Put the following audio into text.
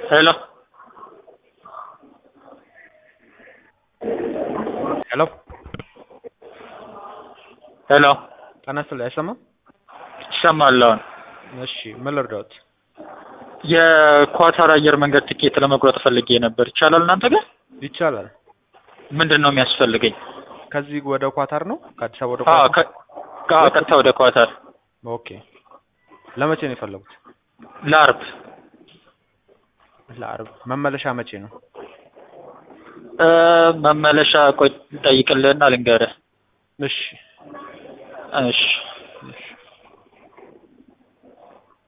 ሄሎ ሄሎ ሄሎ ጤና ይስጥልኝ አይሰማም? ይሰማል አሁን። እሺ ምን ልርዳዎት? የኳታር አየር መንገድ ትኬት ለመቁረጥ ፈልጌ ነበር። ይቻላል እናንተ ጋር? ይቻላል። ምንድን ነው የሚያስፈልገኝ? ከዚህ ወደ ኳታር ነው? ከአዲስ አበባ ወደ አዎ ኳታር? ከ- አዎ፣ ቀጥታ ወደ ኳታር ኦኬ። ለመቼ ነው የፈለጉት? ለአርብ ለአርብ። መመለሻ መቼ ነው? እ፣ መመለሻ ቆይ ጠይቅልህና ልንገርህ። እሺ እሺ እሺ